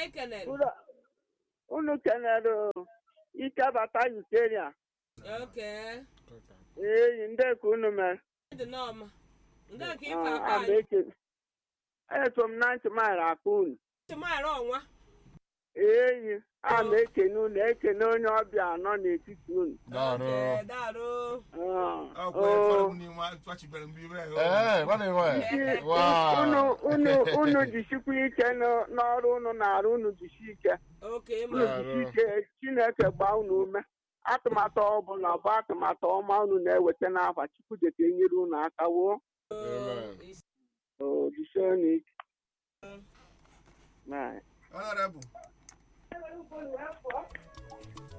anyị kenere unu unu kenere ike bata Ukraine oke eyi ndị ka unu mere dị n'ọma ndị ka ife akpa ama anyị eche eso m na ntị maara akpa unu chimara ọnwa eyi ama ekene unu ekene onye ọbịa anọ n'etiti unu Darụ. Oke, darụ Ah, Ọ kwa oh. ụfọdụ n'ime achịbere mgbe ire Ee, nwanne m nwaanyị. Wow. unu unu unu jisikwa ike n'ọ- n'ọrụ unu na-arụ unu jisi ike oke unu ma jisi ike chineke gbaa unu ume atụmatụ ọbụla bụ atụmatụ ọma unu na-eweta n'afa chukwu jete nyere unu aka woo Amen. ojisionu ike Bye. Honorable.